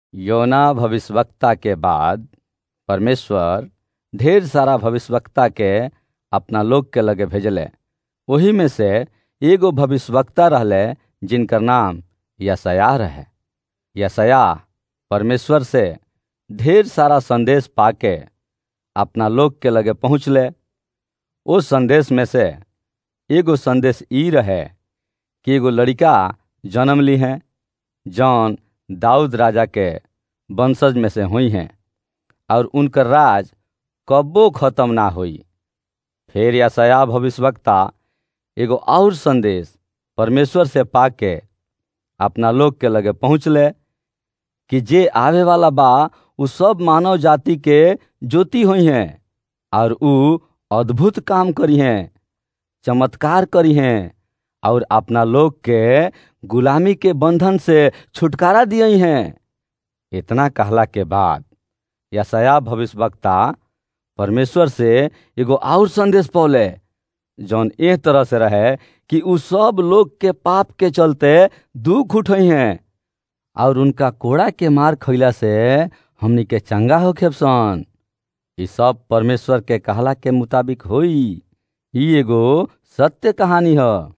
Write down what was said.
योना भविष्यवक्ता के बाद परमेश्वर ढेर सारा भविष्यवक्ता के अपना लोग के लगे भेजले ओही में से एगो भविष्यवक्ता रहले जिनकर नाम यशया रहे यशया परमेश्वर से ढेर सारा संदेश पाके अपना लोग के लगे पहुँचले उस संदेश में से एगो संदेश ई रहे कि एगो लड़का जन्म ली हैं जौन दाऊद राजा के वंशज में से हुई हैं और उनकर राज कब्बो खत्म ना हुई फिर यशया भविष्यवक्ता एगो और संदेश परमेश्वर से पाके अपना लोग के लगे पहुँचले कि जे आवे वाला बा उ सब मानव जाति के ज्योति हुई हैं और उ अद्भुत काम करी हैं चमत्कार करी हैं और अपना लोग के गुलामी के बंधन से छुटकारा दिए हैं इतना कहला के बाद यशया भविष्यवक्ता परमेश्वर से एगो और संदेश पौले जौन एह तरह से रहे कि उ सब लोग के पाप के चलते दुख उठई हैं और उनका कोड़ा के मार खैला से हमनी के चंगा हो खेपसन ई सब परमेश्वर के कहला के मुताबिक होई ई एगो सत्य कहानी है